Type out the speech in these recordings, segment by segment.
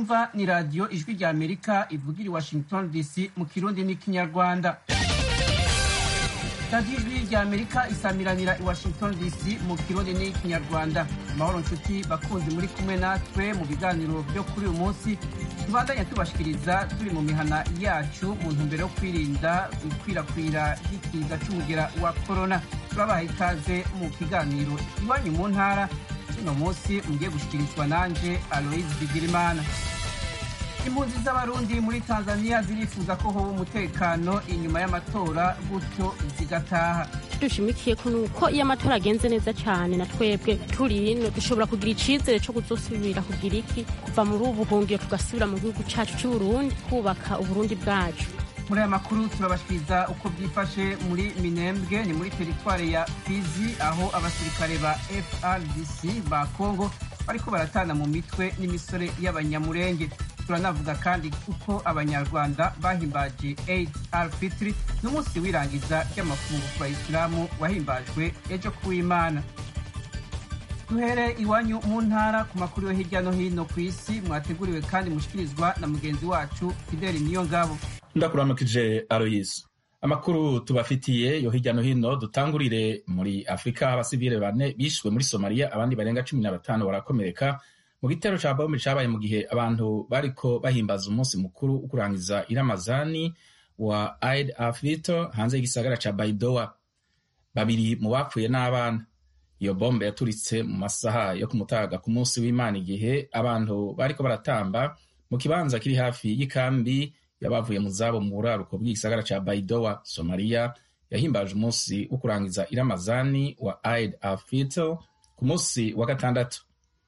mwumva ni radiyo ijwi rya amerika ivugira i washington dc mu kirundi n'ikinyarwanda radiyo ijwi rya amerika isamiranira i washington dc mu kirundi n'ikinyarwanda amahoro nshuti bakunzi muri kumwe natwe mu biganiro byo kuri uyu munsi tubandanya tubashikiriza turi mu mihana yacu mu ntumbero yo kwirinda ikwirakwira ry'ikiza cy'umugera wa korona turabaha ikaze mu kiganiro iwanyu mu ntara uno munsi mugiye gushikirizwa nanje aloise bigirimana impunzi z'abarundi muri tanzania zirifuza ko hoba umutekano inyuma y'amatora gutyo zigataha dushimikiye ko nuko iyo amatora agenze neza cyane na twebwe turi ino dushobora kugira icizere cyo kuzosubira kugira iki kuva muri ubu buhungiro tugasubira mu gihugu cyacu cy'uburundi kubaka uburundi bwacu muri aya makuru turabashikiriza uko byifashe muri minembwe ni muri teritwari ya fizi aho abasirikare ba frdc ba congo bariko baratana mu mitwe n'imisore y'abanyamurenge turanavuga kandi uko abanyarwanda bahimbaje eid al fitri n'umunsi w'irangiza ry'amafungo ku bayisilamu wahimbajwe ejo kuw'imana duhere iwanyu mu ntara ku makuru yo hirya no hino ku isi mwateguriwe kandi mushikirizwa na mugenzi wacu fideli niyo ngabo ndakuramukije aroyisi amakuru tubafitiye yo hirya no hino dutangurire muri afurika abasivile bane bishwe muri somaliya abandi barenga cumi na batanu barakomereka mu gitero ca bombe cabaye mu gihe abantu bariko bahimbaza umunsi mukuru wo kurangiza iramazani wa aid afrito hanze y'igisagara ca baidoa babiri mu bapfuye n'abana iyo bombe yaturitse mu masaha yo kumutaga ku munsi w'imana igihe abantu bariko baratamba mu kibanza kiri hafi y'ikambi yabavuye mu zabo mu buraruko bw'igisagara ca baidoa somaliya yahimbaje umunsi wo kurangiza iramazani wa aid afrito ku munsi wa gatandatu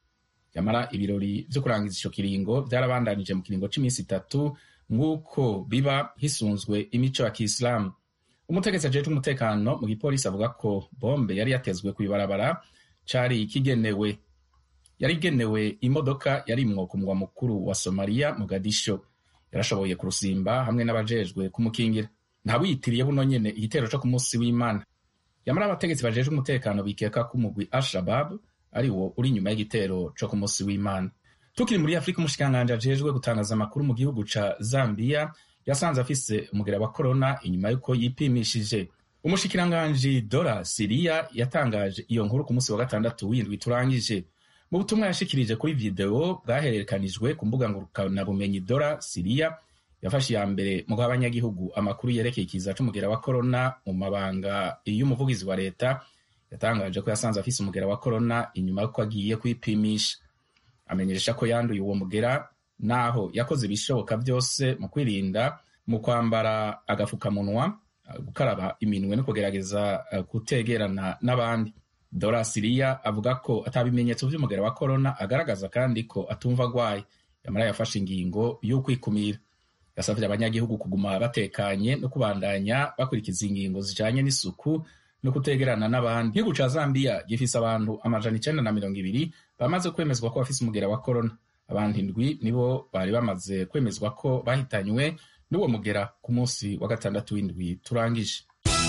yamara ibirori vyo kurangiza ico kiringo vyarabandanije mu kiringo c'iminsi itatu nk'uko biba hisunzwe imico ya kiislamu umutegetsi ajejwe umutekano mu gipolisi avuga ko bombe yari yatezwe kw'ibarabara cari kigenewe yari igenewe imodoka yarimwo ku mugwa mukuru wa somaliya mogadisho yarashoboye kurusimba hamwe n'abajejwe kumukingira ntawiyitiriye buno nyene igitero co ku munsi w'imana yamara abategetsi bajejwe umutekano bikeka ko umugwi al-shabab ari wo uri inyuma y'igitero co ku munsi w'imana tukiri muri afurika umushikiranganji ajejwe gutangaza amakuru mu gihugu ca zambiya yasanze afise umugera wa korona inyuma y'uko yipimishije umushikiranganji dora siriya yatangaje iyo nkuru ku munsi wa gatandatu w'indwi turangije mu butumwa yashikirije kuri videwo bwahererekanijwe ku mbuga ngurukanabumenyi dora siriya yafashe iya mbere mu guha abanyagihugu amakuru yerekeye ikiza c'umugera wa korona mu mabanga y'umuvugizi wa leta yatangaje ko yasanze afise umugera wa korona inyuma y'uko agiye kwipimisha amenyesha ko yanduye uwo mugera naho yakoze ibishoboka byose mu kwirinda mu kwambara agafukamunwa gukaraba iminwe no kugerageza kutegerana n'abandi dora siriya avuga ko atabimenyetso vy'umugera wa korona agaragaza kandi ko atumva agwaye yamara yafashe ingingo y'ukwikumira yasavye abanyagihugu kuguma batekanye no kubandanya bakurikiza ingingo zijanye n'isuku no kutegerana n'abandi igihugu ca zambiya gifise abantu amajana icenda na mirongo ibiri bamaze kwemezwa ko bafise umugera wa korona abandi ndwi nibo bari bamaze kwemezwa ko bahitanywe n'uwo mugera ku munsi wa gatandatu w'indwi turangije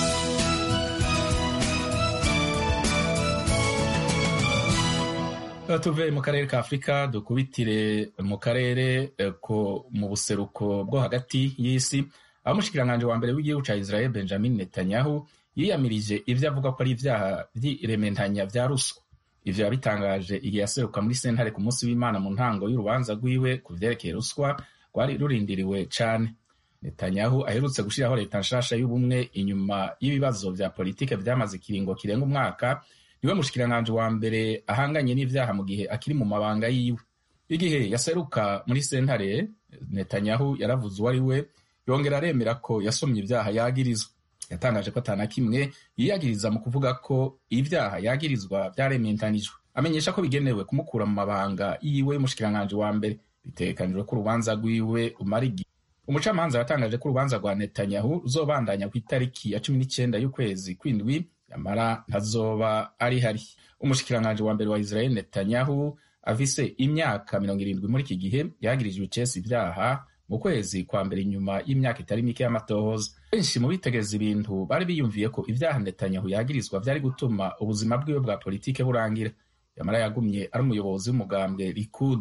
tuve mu karere ka afurika dukubitire mu karere ko mu buseruko bwo hagati y'isi aho umushikiranganji wa mbere w'igihugu ca israel benjamin netanyahu yiyamirije ivyo avuga ko ari ivyaha vy'irementanya vya ruswa ivyo yabitangaje igihe yaseruka muri sentare ku munsi w'imana mu ntango y'urubanza rwiwe ku vyerekeye ruswa rwari rurindiriwe cane netanyahu aherutse gushiraho leta nshasha y'ubumwe inyuma y'ibibazo vya politike vyamaze ikiringo kirenga umwaka niwe mushikiranganji wa mbere ahanganye n'ivyaha mu gihe akiri mu mabanga yiwe igihe yaseruka muri sentare netanyahu yaravuze uwo ari we yongera aremera ko yasomye ivyaha yagirizwa yatangaje ko atana kimwe yiyagiriza mu kuvuga ko ibyaha yagirizwa vyarementanijwe amenyesha ko bigenewe kumukura mu mabanga yiwe y'umushikiranganji wa mbere bitegekanijwe ko urubanza rwiwe umara igihe umucamanza yatangaje ko urubanza rwa netanyahu ruzobandanya ku itariki ya cumi n'icenda y'ukwezi kw'indwi yamara ntazoba ari hari umushikiranganji wa mbere wa israel netanyahu afise imyaka mirongo irindwi muri iki gihe yagirijwe icesi ibyaha mu kwezi kwa mbere inyuma y'imyaka itari mike y'amatohoza benshi mu bitegereza ibintu bari biyumviye ko ibyaha netanyahu yagirizwa vyari gutuma ubuzima bwiwe bwa politike burangira yamara yagumye ari umuyobozi w'umugambwe likud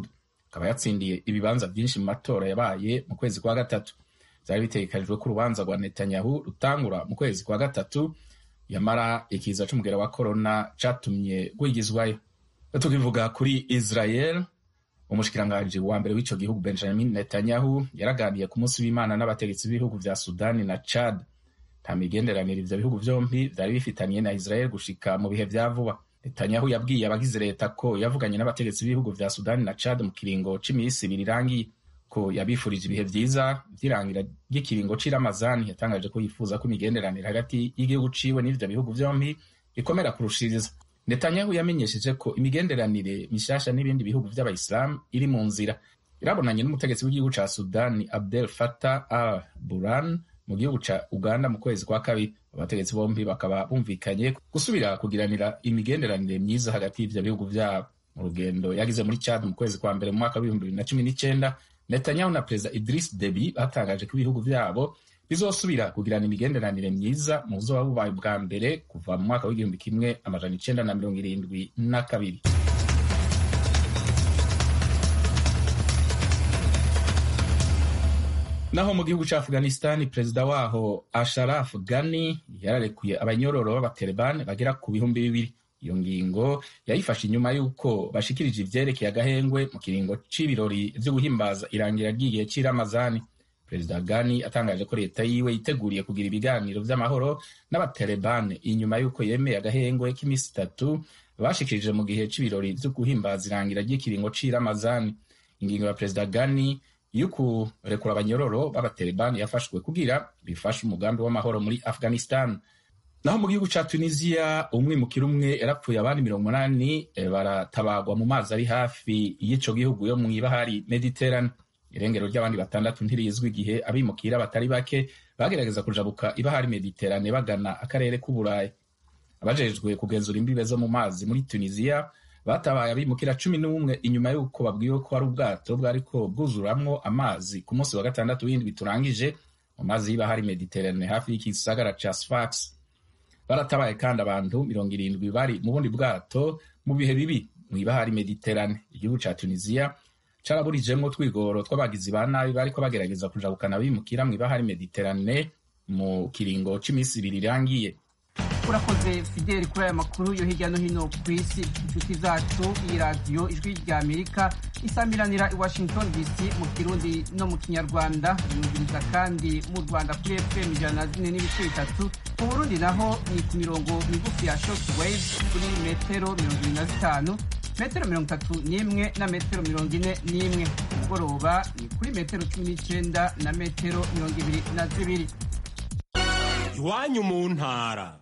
akaba yatsindiye ibibanza byinshi mu matora yabaye mu kwezi kwa gatatu byari bitegekanijwe ko urubanza rwa netanyahu rutangura mu kwezi kwa gatatu yamara ikiza c'umugera wa korona catumye rwigizwayo tukivuga kuri israel umushikiranganji wa mbere w'ico gihugu benjamin netanyahu yaraganiye ku munsi w'imana n'abategetsi b'ibihugu vya sudani na chad nta migenderanire ivyo bihugu vyompi vyari bifitaniye na israel gushika mu bihe vya vuba netanyahu yabwiye abagize leta ko yavuganye n'abategetsi b'ibihugu vya sudani na chad mu kiringo c'imisi ibiri irangiye ko yabifurije ibihe vyiza vy'irangira ry'ikiringo c'iramazani yatangaje ko yifuza ko imigenderanire hagati y'igihugu ciwe n'ivyo bihugu vyompi ikomera kurushiriza netanyahu yamenyesheje ko imigenderanire mishasha n'ibindi bihugu vy'abayisilamu iri mu nzira irabonanye n'umutegetsi w'igihugu ca sudani abdel fatah al buran mu gihugu ca uganda mu kwezi kwa kabiri abategetsi bombi bakaba bumvikanye gusubira kugiranira imigenderanire myiza hagati y'ivyo bihugu vyabo mu rugendo yagize muri chad mu kwezi kwa mbere mu mwaka w'ibihumbi bibiri na cumi n'icenda netanyahu na perezida idris debi batangaje ko ibihugu vyabo bizosubira kugirana imigenderanire myiza mu buzoba bubaye bwa mbere kuva mu mwaka w'igihumbi kimwe amajana icenda na mirongo irindwi na kabiri naho mu gihugu ca afghanistan perezida waho asharaf ghani yararekuye abanyororo b'abatalibani bagera ku bihumbi bibiri iyo ngingo yayifashe inyuma y'uko bashikirije ivyerekeye agahengwe mu kiringo c'ibirori vyo guhimbaza irangira ry'igihe c'iramazani perezida gani atangaje ko leta yiwe yiteguriye kugira ibiganiro vy'amahoro n'abatalibani inyuma y'uko yemeye agahengwe k'iminsi itatu bashikirije mu gihe c'ibirori vyo guhimbaza irangira ry'ikiringo c'iramazani ingingo ya perezida gani y'ukurekura abanyororo b'abatalibani yafashwe kugira bifashe umugambi w'amahoro muri afghanistan naho mu gihugu ca tunisiya umwimukira umwe yarapfuye abandi mirongo umunani baratabagwa mu mazi ari hafi y'ico gihugu yo mw'ibahari mediterane irengero ry'abandi batandatu ntirizwi igihe abimukira batari bake bagerageza kujabuka ibahari mediterane bagana akarere k'uburayi abajejwe kugenzura imbibe zo mu mazi muri tunisiya batabaye abimukira cumi n'umwe inyuma y'uko babwiwe ko hari ubwato bwariko bwuzuramwo amazi ku munsi wa gatandatu w'indwi turangije mu mazi y'ibahari mediterane hafi y'igisagara ca sfax baratabaye kandi abantu mirongo irindwi bari mu bundi bwato mu bihe bibi mw'ibahari mediterane igihugu ca tunisiya caraburijemwo twigoro tw'abagizi ba nabi bariko bagerageza kujabukana bimukira mw'ibahari mediterane mu kiringo c'imisi ibiri irangiye urakoze fideli kuri aya makuru yo hirya no hino ku isi inshuti zacu iyi radiyo ijwi rya amerika isamiranira i washington dc mu kirundi no mu kinyarwanda yumviriza kandi mu rwanda kuri fm ijana na zine n'ibice bitatu mu burundi naho ni ku mirongo migufi ya short wave kuri metero mirongo ibiri na zitanu metero mirongo itatu n'imwe na metero mirongo ine n'imwe umugoroba ni kuri metero cumi n'icenda na metero mirongo ibiri na zibiri iwanyu mu ntara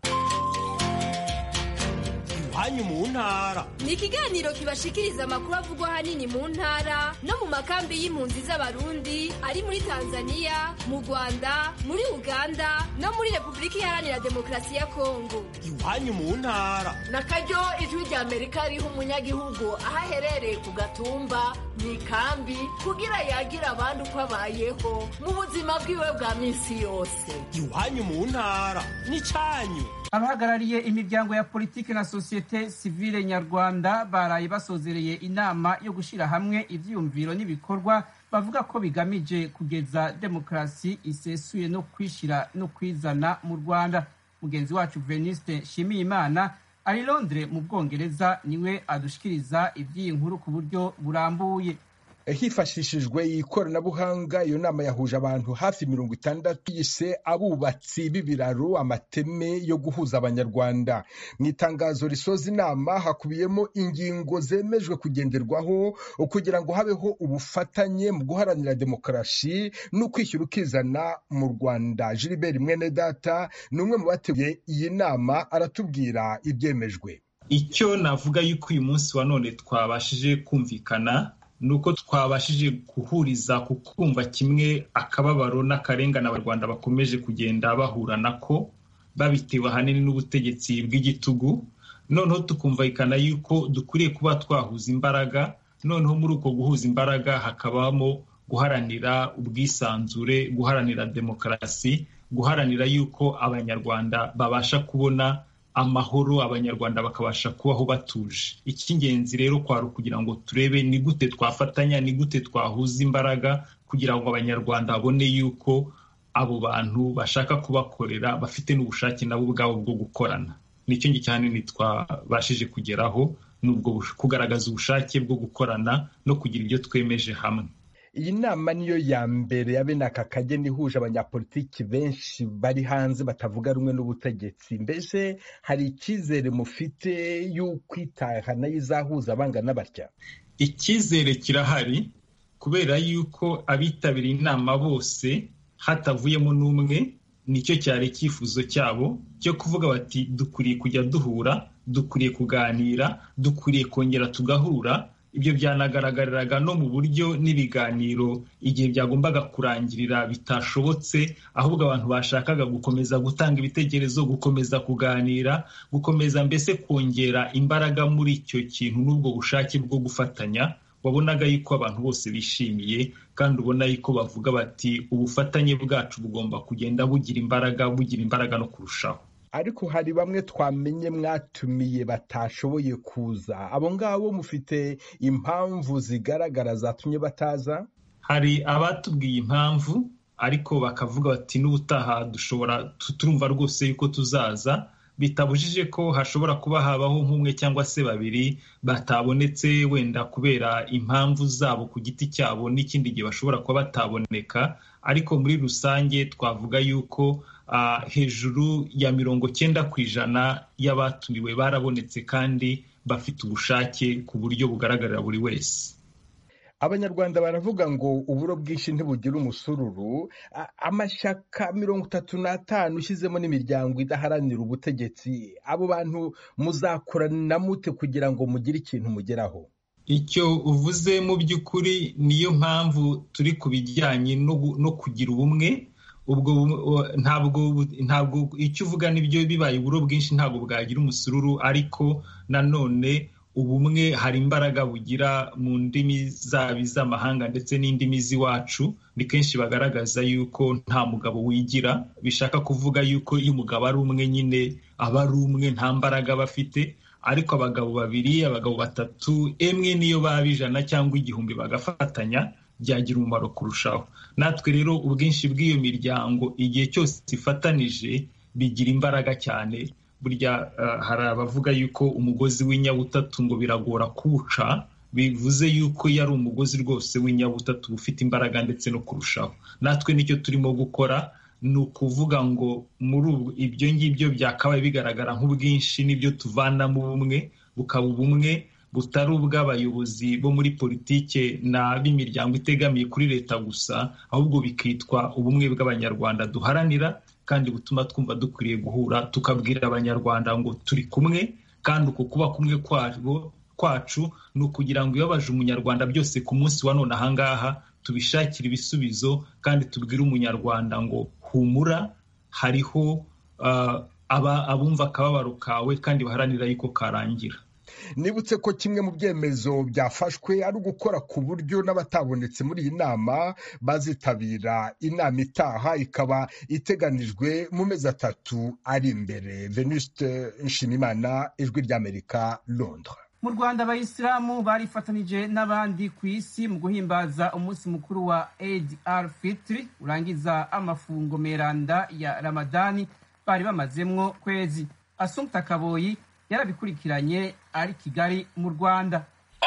iwanyu mu ntara ni ikiganiro kibashikiriza amakuru avugwa ahanini mu ntara no mu makambi y'impunzi z'abarundi ari muri tanzania mu rwanda muri uganda no muri repubulika iharanira demokarasi ya kongo iwanyu mu ntara na karyo ijwi rya amerika riha umunyagihugu aho aherereye ku gatumba mu ikambi kugira yagira abandi uko abayeho mu buzima bwiwe bwa minsi yose iwanyu mu ntara n'icyanyu abahagarariye imiryango ya politiki na sosiyete sivile nyarwanda baraye basozereye inama yo gushyira hamwe ivyiyumviro n'ibikorwa bavuga ko bigamije kugeza demokarasi isesuye no kwishyira no kwizana mu rwanda mugenzi wacu veniste nshimiyimana ari londres mu bwongereza niwe adushikiriza iby'iyi nkuru ku buryo burambuye hifashishijwe ikoranabuhanga iyo nama yahuje abantu hafi mirongo itandatu yise abubatsi b'ibiraro amateme yo guhuza abanyarwanda mu itangazo risoza inama hakubiyemo ingingo zemejwe kugenderwaho kugira ngo habeho ubufatanye mu guharanira demokarasi no kwishyura ukizana mu rwanda gilbert mwene data ni umwe mu bateguye iyi nama aratubwira ibyemejwe icyo navuga yuko uyu munsi wa none twabashije kumvikana ni uko twabashije guhuriza ku kumva kimwe akababaro n'akarengane abanyarwanda bakomeje kugenda bahura nako babitewe ahanini n'ubutegetsi bw'igitugu noneho tukumvikana yuko dukwiriye kuba twahuza imbaraga noneho muri uko guhuza imbaraga hakabamo guharanira ubwisanzure guharanira demokarasi guharanira yuko abanyarwanda babasha kubona amahoro abanyarwanda bakabasha kubaho batuje icy'ingenzi rero kwari ukugira ngo turebe ni gute twafatanya ni gute twahuza imbaraga kugira ngo abanyarwanda babone yuko abo bantu bashaka kubakorera bafite n'ubushake nabo ubwabo bwo gukorana nicyo ngicyo ahanini twabashije kugeraho ni ubwo kugaragaza ubushake bwo gukorana no kugira ibyo twemeje hamwe iyi nama niyo ya mbere ya bene aka kageni ihuje abanyapolitiki benshi bari hanze batavuga rumwe n'ubutegetsi mbese hari icyizere mufite y'uko itaha nayo izahuza abangana batya icyizere kirahari kubera yuko abitabiriye inama bose hatavuyemo n'umwe nicyo cyari icyifuzo cyabo cyo kuvuga bati dukwiriye kujya duhura dukwiriye kuganira dukwiriye kongera tugahura ibyo byanagaragariraga no mu buryo n'ibiganiro igihe byagombaga kurangirira bitashobotse ahubwo abantu bashakaga gukomeza gutanga ibitekerezo gukomeza kuganira gukomeza mbese kongera imbaraga muri icyo kintu n'ubwo bushake bwo gufatanya wabonaga yuko abantu bose bishimiye kandi ubona yuko bavuga bati ubufatanye bwacu bugomba kugenda bugira imbaraga bugira imbaraga no kurushaho ariko hari bamwe twamenye mwatumiye batashoboye kuza abo ngabo mufite impamvu zigaragara zatumye bataza hari abatubwiye impamvu ariko bakavuga bati n'ubutaha dushobora turumva rwose yuko tuzaza bitabujije ko hashobora kuba habaho nk'umwe cyangwa se babiri batabonetse wenda kubera impamvu zabo ku giti cyabo n'ikindi gihe bashobora kuba bataboneka ariko muri rusange twavuga yuko hejuru ya mirongo cyenda ku ijana y'abatumiwe barabonetse kandi bafite ubushake ku buryo bugaragarira buri wese abanyarwanda baravuga ngo uburo bwinshi ntibugira umusururu amashyaka mirongo itatu n'atanu ushyizemo n'imiryango idaharanira ubutegetsi abo bantu muzakorana mute kugira ngo mugire ikintu mugeraho icyo uvuze mu by'ukuri niyo mpamvu turi ku bijyanye no kugira ubumwe ubwo ntabwo ntabwo icyo uvuga nibyo bibaye uburo bwinshi ntabwo bwagira umusururu ariko nanone ubumwe hari imbaraga bugira mu ndimi zaba iz'amahanga ndetse n'indimi z'iwacu ni kenshi bagaragaza yuko nta mugabo wigira bishaka kuvuga yuko iyo umugabo ari umwe nyine aba ari umwe nta mbaraga aba afite ariko abagabo babiri abagabo batatu emwe niyo baba ijana cyangwa igihumbi bagafatanya byagira umumaro kurushaho natwe rero ubwinshi bw'iyo miryango igihe cyose ifatanije bigira imbaraga cyane burya hari abavuga yuko umugozi w'inyabutatu ngo biragora kuwuca bivuze yuko iyo ari umugozi rwose w'inyabutatu ufite imbaraga ndetse no kurushaho natwe nicyo turimo gukora ni ukuvuga ngo muri ibyo ngibyo byakabaye bigaragara nk'ubwinshi n'ibyo tuvanamo ubumwe bukaba ubumwe butari ubw'abayobozi bo muri politike n'ab'imiryango itegamiye kuri leta gusa ahubwo bikitwa ubumwe bw'abanyarwanda duharanira kandi butuma twumva dukwiriye guhura tukabwira abanyarwanda ngo turi kumwe kandi uko kuba kumwe kwabo kwacu ni ukugira ngo ibibabaje umunyarwanda byose ku munsi wa none ahangaha tubishakire ibisubizo kandi tubwire umunyarwanda ngo humura hariho abumva akababaro kawe kandi baharanira yuko karangira nibutse ko kimwe mu byemezo byafashwe ari ugukora ku buryo n'abatabonetse muri iyi nama bazitabira inama itaha ikaba iteganijwe mu mezi atatu ari imbere venuste nshimimana ijwi ry'amerika londres mu rwanda abayisilamu barifatanije n'abandi ku isi mu guhimbaza umunsi mukuru wa eid al fitri urangiza amafungo meranda ya ramadani bari bamazemwo kwezi asumta kaboyi yarabikurikiranye ari kigali mu rwanda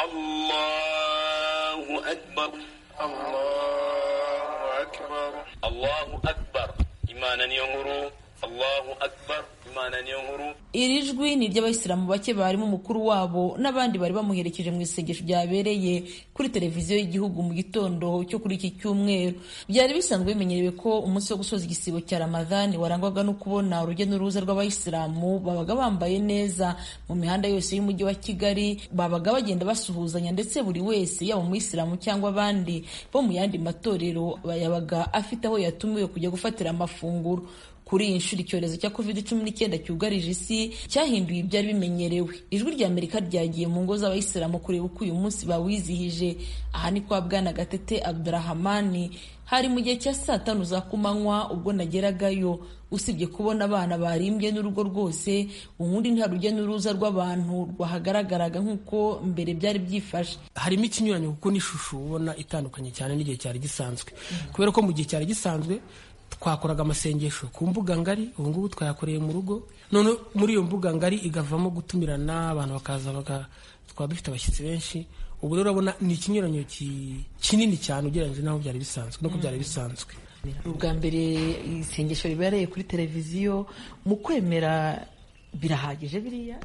allahu akbar allahu akbar allahu akbar imana niyo nkuru allahu akbar imana niyo nkuru iri jwi ni iry'abayisilamu bake barimo umukuru wabo n'abandi bari bamuherekeje mu isengesho ryabereye kuri televiziyo y'igihugu mu gitondo cyo kuri iki cyumweru byari bisanzwe bimenyerewe ko umunsi wo gusoza igisibo cya ramadhani warangwaga no kubona urujya n'uruza rw'abayisilamu babaga bambaye neza mu mihanda yose y'umujyi wa kigali babaga bagenda basuhuzanya ndetse buri wese yaba umuyisilamu cyangwa abandi bo mu yandi matorero yabaga afite aho yatumiwe kujya gufatira amafunguro kuri iyi nshuro icyorezo cya covid cumi n'icyenda cyugarije isi cyahinduye ibyari bimenyerewe ijwi rya amerika ryagiye mu ngo z'abayisilamu kureba uko uyu munsi bawizihije aha ni kwa bwana gatete abdurahamani hari mu gihe cya saa tanu za kumanywa ubwo nageragayo usibye kubona abana barimbye n'urugo rwose ubundi nta rujya n'uruza rw'abantu rwahagaragaraga nk'uko mbere byari byifashe harimo ikinyuranyo kuko n'ishusho ubona itandukanye cyane n'igihe cyari gisanzwe kubera ko mu gihe cyari gisanzwe twakoraga amasengesho ku mbuga ngari ubu ngubu twayakoreye mu rugo none muri iyo mbuga ngari igavamo gutumirana abantu bakaza twaba dufite abashyitsi benshi ubu rero urabona ni ikinyuranyo kinini cyane ugereranyije n'aho byari bisanzwe nuko byari bisanzwe ubwa mbere isengesho ribereye kuri televiziyo mu kwemera birahagije biriya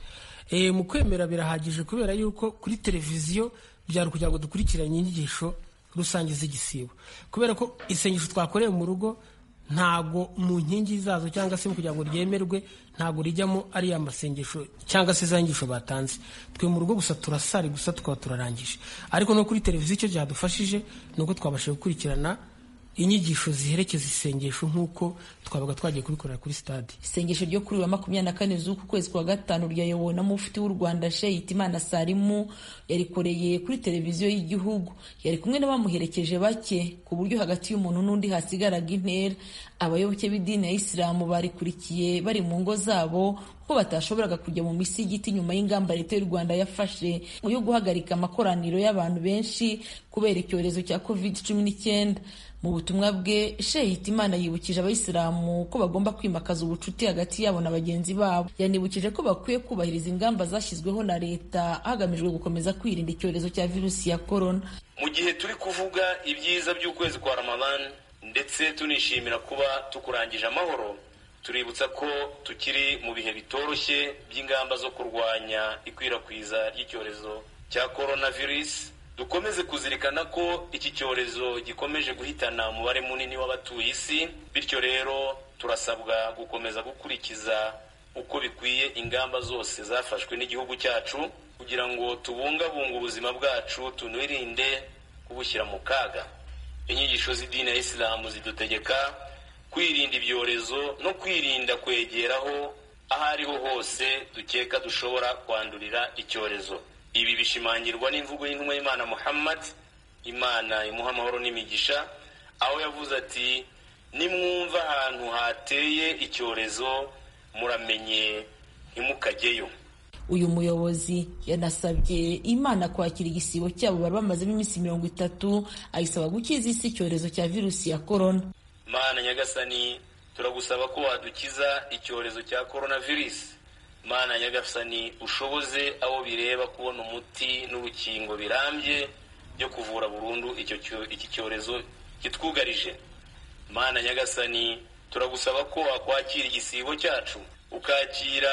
mu kwemera birahagije kubera yuko kuri televiziyo byari kugira ngo dukurikiranye inyigisho rusange z'igisibo kubera ko isengesho twakoreye mu rugo ntago mu nkingi zazo cyangwa se kugira ngo ryemerwe ntago rijyamo ariya masengesho cyangwa se za nyigisho batanze twe mu rugo gusa turasari gusa tukaba turarangije ariko no kuri televiziyo icyo byadufashije ni uko twabashije gukurikirana inyigisho ziherekeza isengesho nk'uko twabaga twagiye kubikorera kuri stade isengesho ryo kuri wa makumyabiri na kane z'uku kwezi kwa gatanu ryayobowe na mufti w'u rwanda sheikh hitimana salimu yarikoreye kuri televiziyo y'igihugu yari kumwe n'abamuherekeje bake ku buryo hagati y'umuntu n'undi hasigaraga intera abayoboke b'idini ya isilamu barikurikiye bari mu ngo zabo ko batashoboraga kujya mu misigiti nyuma y'ingamba leta y'u rwanda yafashe yo guhagarika amakoraniro y'abantu benshi kubera icyorezo cya covid cumi n'icyenda mu butumwa bwe sheikh hitimana yibukije abayisilamu ko bagomba kwimakaza ubucuti hagati yabo na bagenzi babo yanibukije ko bakwiye kubahiriza ingamba zashyizweho na leta hagamijwe gukomeza kwirinda icyorezo cya virusi ya korona mu gihe turi kuvuga ibyiza by'ukwezi kwa ramadani ndetse tunishimira kuba tukurangije amahoro tuributsa ko tukiri mu bihe bitoroshye by'ingamba zo kurwanya ikwirakwiza ry'icyorezo cya coronavirus dukomeze kuzirikana ko iki cyorezo gikomeje guhitana umubare munini w'abatuye isi bityo rero turasabwa gukomeza gukurikiza uko bikwiye ingamba zose zafashwe n'igihugu cyacu kugira ngo tubungabunge ubuzima bwacu tunirinde kubushyira mu kaga inyigisho z'idini ya isilamu zidutegeka kwirinda ibyorezo no kwirinda kwegeraho aho ariho hose dukeka dushobora kwandurira icyorezo ibi bishimangirwa n'imvugo y'intumwa y'imana muhammad imana imuha amahoro n'imigisha aho yavuze ati nimwumva ahantu hateye icyorezo muramenye ntimukajyeyo uyu muyobozi yanasabye imana kwakira igisibo cyabo bari bamazemo iminsi mirongo itatu ayisaba gukiza isi icyorezo cya virusi ya korona mana nyagasani turagusaba ko wadukiza icyorezo cya korona virusi mana nyagasani ushoboze abo bireba kubona umuti n'urukingo birambye byo kuvura burundu iki cyorezo kitwugarije mana nyagasani turagusaba ko wakwakira igisibo cyacu ukakira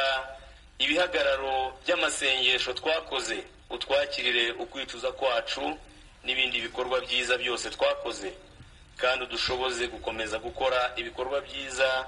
ibihagararo by'amasengesho twakoze utwakirire ukwicuza kwacu n'ibindi bikorwa byiza byose twakoze kandi udushoboze gukomeza gukora ibikorwa byiza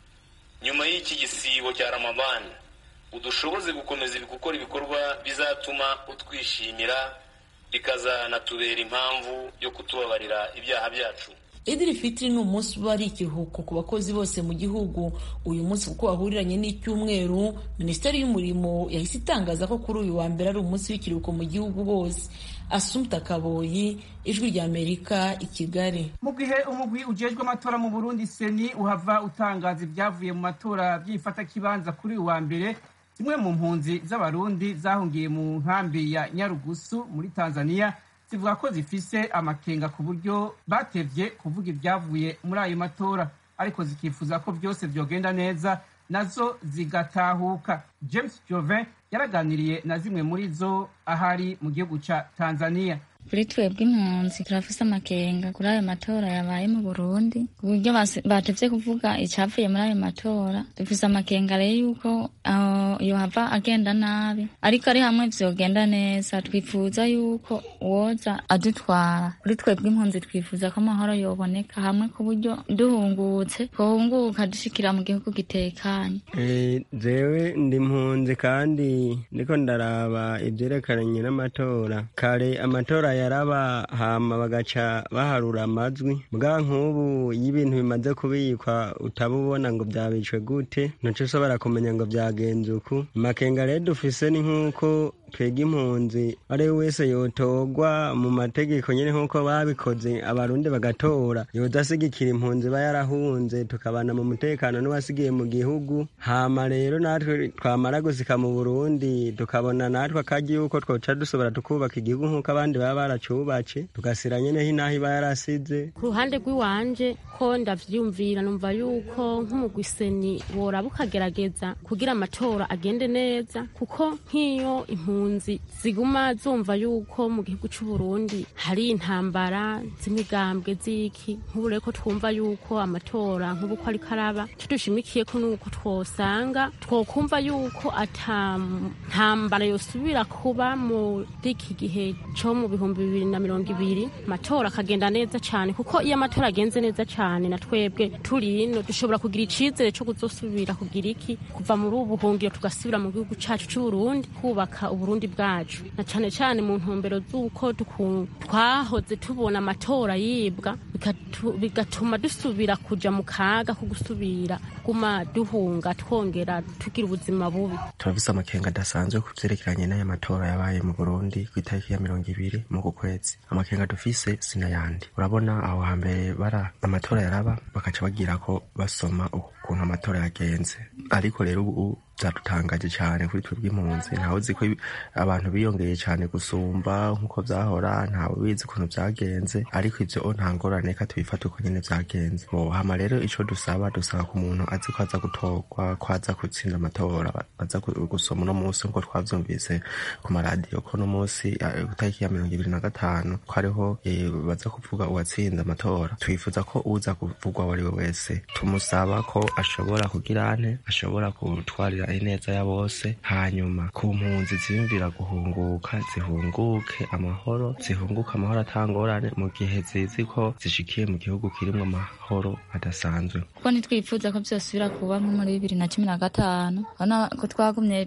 nyuma y'iki gisibo cya ramadani udushoboze gukomeza gukora ibikorwa bizatuma utwishimira bikazanatubera impamvu yo kutubabarira ibyaha byacu idiri fitiri ni umunsi uba ari ikiruhuko ku bakozi bose mu gihugu uyu munsi kuko wahuriranye n'icyumweru minisiteri y'umurimo yahise itangaza ko kuri uyu wa mbere ari umunsi w'ikiruhuko mu gihugu hose asumta kaboyi ijwi ry'amerika i kigali mu gihe umugwi ujejwe amatora mu burundi seni uhava utangaza ibyavuye mu matora by'ifatakibanza kuri uyu wa mbere zimwe mu mpunzi z'abarundi zahungiye mu nkambi ya nyarugusu muri tanzania zivuga ko zifise amakenga ku buryo batevye kuvuga ibyavuye muri ayo matora ariko zikifuza ko byose byogenda neza nazo zigatahuka james jovin yaraganiriye na zimwe muri zo ahari mu gihugu ca tanzania kuri twebwe impunzi turafise amakenga kuri ayo matora yabaye mu burundi ku buryo batevye kuvuga icyavuye muri ayo matora dufise amakenga rero yuko yohava agenda nabi ariko ari hamwe vyogenda neza twifuza yuko woza adutwara kuri twebwe impunzi twifuza ko amahoro yoboneka hamwe ku buryo duhungutse twohunguka dushikira mu gihugu gitekanye jewe ndi impunzi kandi ndiko ndaraba ivyerekeranye n'amatora kare amatora yaraba hama bagaca baharura amajwi bwa nk'ubu iyo ibintu bimaze kubikwa utaba ubona ngo byabicwe gute ntuce ushobora kumenya ngo byagenze uku amakenga rero dufise ni nk'uko twega impunzi ari we wese yotorwa mu mategeko nyine nk'uko babikoze abarundi bagatora yodasigikira impunzi iba yarahunze tukabana mu mutekano n'uwasigiye mu gihugu hama rero natwe twamara gusika mu burundi tukabona natwe akaji yuko twoca dusobora tukubaka igihugu nk'uko abandi baba baracubatse tugasira nyine hinaho iba yarasize ku ruhande rw'iwanje ko ndavyiyumvira numva yuko nk'umugwiseni woraba ukagerageza kugira amatora agende neza kuko nk'iyo impunzi ziguma zumva yuko mu gihugu c'u Burundi hari intambara z'imigambwe z'iki nk'ubu rero ko twumva yuko amatora nk'ubu ko ariko araba tudushimikiye ko nuko twosanga twokumva yuko ata ntambara yosubira kuba muri iki gihe co mu bihumbi bibiri na mirongo ibiri amatora akagenda neza cane kuko iyo amatora agenze neza cane na twebwe turi ino dushobora kugira icizere co kuzosubira kugira iki kuva muri ubu buhungiro tugasubira mu gihugu cacu c'uburundi kubaka uburundi bwacu na cane cane mu ntumbero z'uko tuku- twahoze tubona amatora yibwa bigatu- bigatuma dusubira kuja mu kaga ko gusubira kuguma duhunga twongera tugira ubuzima bubi turafise amakenga adasanzwe ku vyerekeranye n'aya matora yabaye mu burundi ku itariki ya mirongo ibiri mu ku kwezi amakenga dufise sinayandi urabona aho hambere bara amatora yaraba bakaca bagira ko basoma ukuntu amatora yagenze ariko rero ubu vyadutangaje cane kuri twebwe impunzi ntawe uzi ko abantu biyongeye cane gusumba nk'uko vyahora ntawe bizi ukuntu vyagenze ariko ivyo nta ngorane reka tubifate uko nyene vyagenze Bo, hama rero ico dusaba dusaba ku muntu azi ko aza gutorwa ko aza gutsinda amatora aza gu- gusoma uno munsi nk'uko twavyumvise ku maradiyo ko uno munsi eh, ku itariki ya mirongo ibiri na gatanu ko ariho eh, baza kuvuga uwatsinze amatora twifuza ko uza kuvugwa uwo ari we wese tumusaba ko ashobora kugira ante ashobora gutwarira ineza ya bose hanyuma ku mpunzi ziyumvira guhunguka zihunguke amahoro zihunguke amahoro atangorane mu gihe zizi ko zishikiye mu gihugu kirimwo amahoro adasanzwe kuko ntitwifuza ko byosubira kuba nko muri bibiri na cumi na gatanu urabona ko twagumye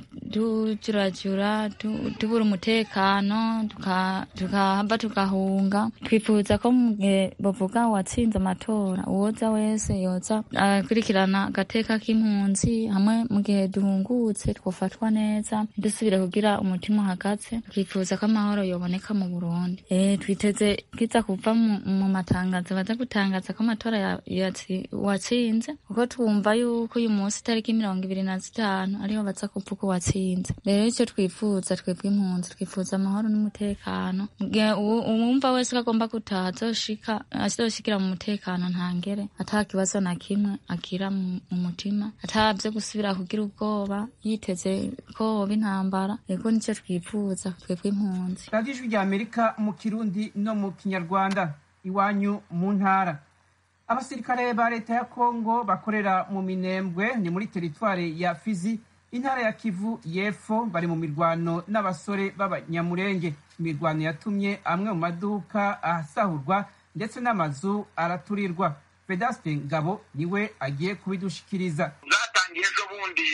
tujurajura tu- tubura umutekano tuka- tukahava tugahunga twifuza ko mu gihe bavuga watsinze amatora uwoza wese yoza akurikirana agateka k'impunzi hamwe mu gihe duhungutse twofatwa neza dusubire kugira umutima uhagaze twifuza ko amahoro yoboneka mu burundi Eh, twiteze kiza kuva mu mu matangazo baza gutangaza ko amatora ya- yatsi- watsinze kuko twumva yuko uyu munsi itariki mirongo ibiri na zitanu ariho baza kuvuga uwatsinze rero icyo twifuza twebwe impunzi twifuza amahoro n'umutekano Mu gihe uwu- uwumva wese ko agomba gutaha azoshika azoshikira mu mutekano ntangere ata kibazo na kimwe agira mu mu mutima atabyo gusubira kugira ubwoba yiteze ko hoba intambara ego nicyo twifuza twebwe impunzi radiyo ijwi rya amerika mu kirundi no mu kinyarwanda iwanyu mu ntara abasirikare ba leta ya kongo bakorera mu minembwe ni muri teritware ya fizi intara ya kivu y'epfo bari mu mirwano n'abasore b'abanyamurenge imirwano yatumye amwe mu maduka asahurwa ndetse n'amazu araturirwa vedaste ngabo niwe agiye kubidushikiriza zatangiye ejo bundi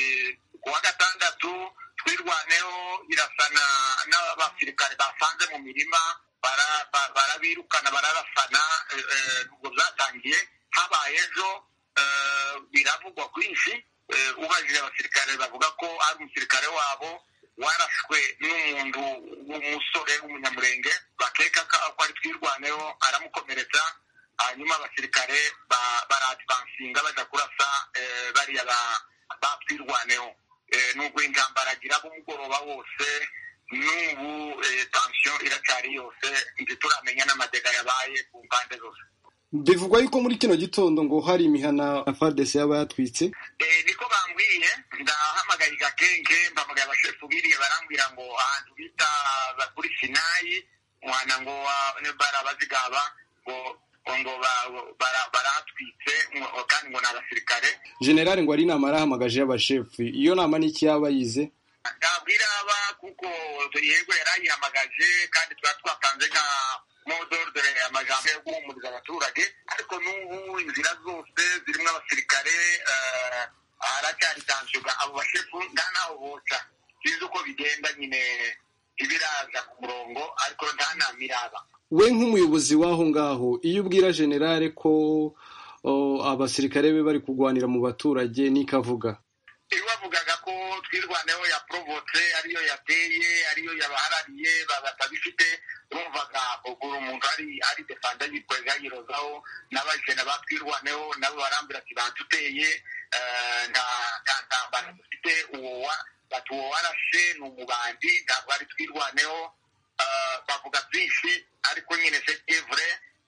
ku wa gatandatu twirwaneho irasana n'abasirikare basanze mu mirima bara- ba- barabirukana bararasana eh, eh, ubwo byatangiye habaye ejo eh, biravugwa kwinshi eh, ubajije abasirikare bavuga ko ari umusirikare wabo warashwe n'umuntu w'umusore w'umunyamurenge bakeka ko ko ari twirwaneho aramukomeretsa hanyuma abasirikare ba- baradivansinga baja kurasa eh, bariya ba- batwirwaneho Eh, nubwo intambara agira b'umugoroba wose n'ubu eh, tension iracyari yose ntituramenya n'amadega yabaye ku mpande zose bivugwa yuko muri kino gitondo ngo hari imihana fardesi yaba yatwitse Eh, niko bambwiye ndahamagaye gakenge mpamagaye abashefu biriye barambwira ngo ahantu bita ba- kuri sinayi mwana ngo wa- ne barabazigaba ngo ngo ba- bara- barahatwitse ngo- kandi ngo ni abasirikare generale ngo ari inama yarahamagaje y'abashefu iyo nama n'iki yaba yize ntabwira aba kuko yego yarayihamagaje kandi tuba twatanze nka modordere amajambo yo guhumuriza abaturage ariko n'ubu inzira zose zirimo abasirikare eh, haracyari tansiyoga abo bashefu nta naho boca sinzi uko bigenda nyine ntibiraza ku murongo murongo ariko nta nama iraba we nk'umuyobozi w'aho ngaho iyo ubwira generale ko abasirikare be bari kurwanira mu baturage n'ikavuga iyo bavugaga ko twirwaneho yaporobotse ariyo yateye ariyo yabaharariye batabifite bumvaga kugura umuntu ari ari defanda yikwega yirozaho n'abajene batwirwaneho nabo barambwira ati bantuteye nta ntambara dufite uwo bati uwo warashe ni umubandi ntabwo ari twirwaneho bavuga byinshi ariko nyine sevure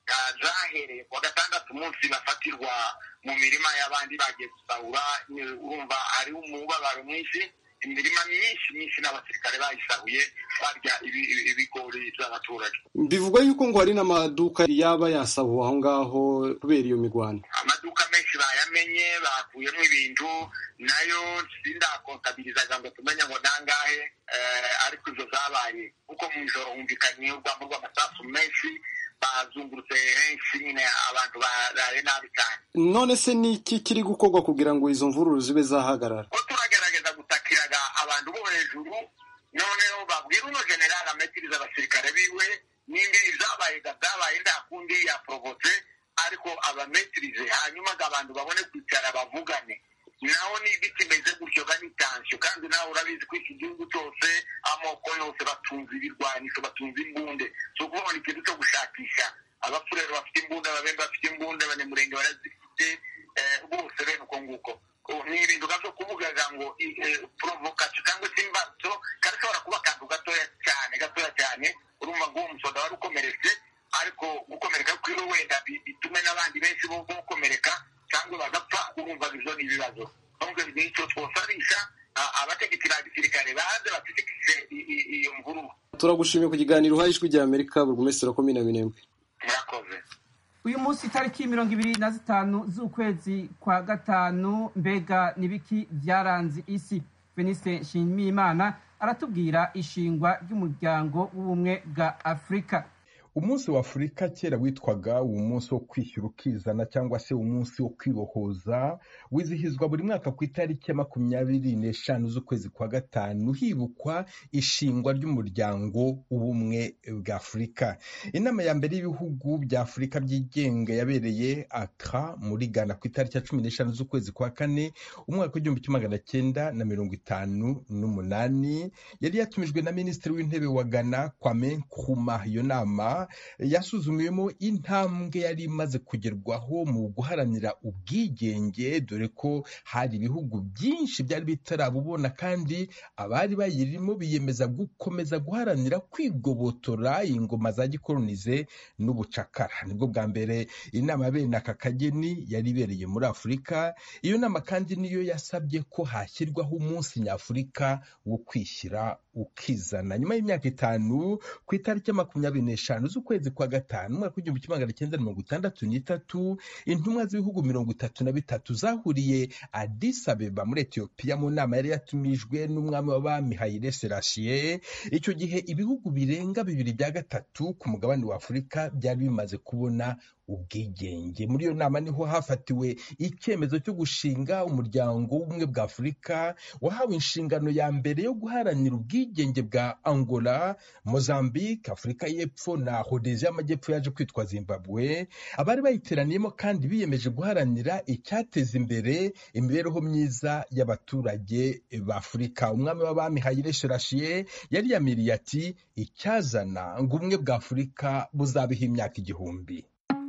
zahereye kuwa gatandatu umunsi bafatirwa mu mirima y'abandi bagiye gusahura urumva hariho umubabaro mwinshi imirima myinshi myinshi n'abasirikare bayisahuye barya ibigori by'abaturage bivugwa yuko ngo hari n'amaduka yaba yasahuwe aho ngaho kubera iyo mirwano amaduka menshi bayamenye bakuyemo ibintu nayo sindakontabirizaga ngo tumenye ngo nangahe ariko izo zabaye kuko mu ijoro humvikanye urwamo rw'amasasu menshi bazungurutse henshi nyine abantu baraye nabi cyane none se ni iki kiri gukorwa kugira ngo izo mvururu zibe zahagarara ko turagerageza gutakiraga abantu bo hejuru noneho babwira uno generali ametiriza abasirikare biwe n'imbibi zabaye zabaye nta kundi yaporobotse ariko abametirize hanyuma abantu babone kwicara bavugane naho niba kimeze gutyo ga n'itansiyo kandi nawe urabizi ko iki gihugu cyose amoko yose batunze ibirwanisho batunze imbunde si ukubona ikintu cyo gushakisha abafurero bafite imbunda ababembe bafite imbunda abanyamurenge barazifite bose bene uko nguko ni ibintu byo kuvugaga ngo porovokasiyo cyangwa se imbatso karashobora kuba akantu gatoya cyane gatoya cyane urumva ngo uwo musoda wari ukomeretse ariko gukomereka kwiwe wenda bitume n'abandi benshi bo gukomereka cyangwa bagapfa urumva izo ni ibibazo nubwo nicyo twosarisha abategetsi ba gisirikare baze bategekije iyo mvururu turagushimiye ku kiganiro uhaye ijwi rya amerika burugumesitiri wa komine minembwe murakoze uyu munsi itariki mirongo ibiri na zitanu z'ukwezi kwa gatanu mbega n'ibiki byaranze isi veniste nshimiyimana aratubwira ishingwa ry'umuryango w'ubumwe bwa afurika umunsi wa afurika kera witwaga umunsi wo kwishyura ukizana cyangwa se umunsi wo kwibohoza wizihizwa buri mwaka ku itariki ya makumyabiri n'eshanu z'ukwezi kwa gatanu hibukwa ishingwa ry'umuryango w'ubumwe bwa afurika inama ya mbere y'ibihugu bya afurika byigenga yabereye akra muri ghana ku itariki ya cumi n'eshanu z'ukwezi kwa kane umwaka w'igihumbi kimwe magana cyenda na mirongo itanu n'umunani yari yatumijwe na minisitiri w'intebe wa ghana kwame nkrumah iyo nama yasuzumiwemo intambwe yari imaze kugerwaho mu guharanira ubwigenge dore ko hari ibihugu byinshi byari bitarabubona kandi abari bayirimo biyemeza gukomeza guharanira kwigobotora ingoma za gikolonize n'ubucakara nibwo bwa mbere inama bene aka kageni yari ibereye muri afurika iyo nama kandi niyo yasabye ko hashyirwaho umunsi nyafurika wo kwishyira ukizana nyuma y'imyaka itanu ku itariki ya makumyabiri n'eshanu z'ukwezi kwa gatanu umwaka w'igihumbi kimwe magana cyenda mirongo itandatu n'itatu intumwa z'ibihugu mirongo itatu na bitatu zahuriye Addis Abeba muri etiyopiya mu nama yari yatumijwe n'umwami w'abami Haile Selassie icyo gihe ibihugu birenga bibiri bya gatatu ku mugabane wa afurika byari bimaze kubona ubwigenge muri iyo nama niho hafatiwe icyemezo cyo gushinga umuryango w'ubumwe bwa afurika wahawe inshingano ya mbere yo guharanira ubwigenge bwa angola mozambique afurika y'epfo na hodezi y'amajyepfo yaje kwitwa zimbabwe abari bayiteraniyemo kandi biyemeje guharanira icyateza imbere imibereho myiza y'abaturage ba afurika umwami w'abami hayire serashiye yari yamiriye ati icyazana ngo ubumwe bwa afurika buzabeho imyaka igihumbi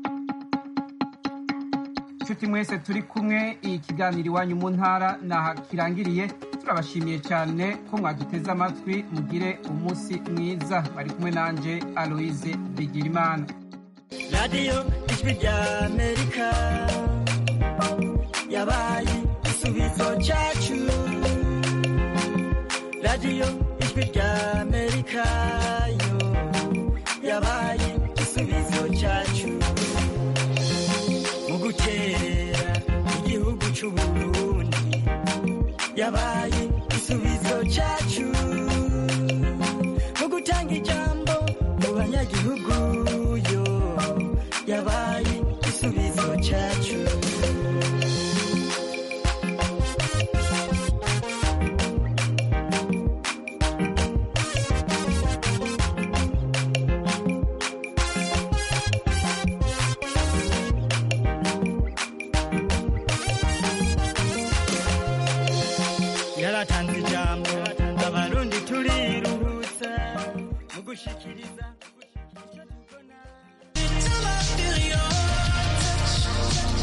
inshuti mwese turi kumwe ikiganiro iwanyu mu ntara naha kirangiriye turabashimiye cyane ko mwaduteze amatwi mugire umunsi mwiza bari kumwe nanjye aloise bigirimana radiyo ijwi rya amerika yabaye igisubizo cyacu radiyo ijwi rya amerika yo yabaye igisubizo cyacu mu gukerera igihugu cy'uburundi yabaye igisubizo cyacu mu gutanga ijambo mu banyagihugu yo yabaye igisubizo cyacu yaratanze ijambo abarundi turiruhutsa mu gushikiriza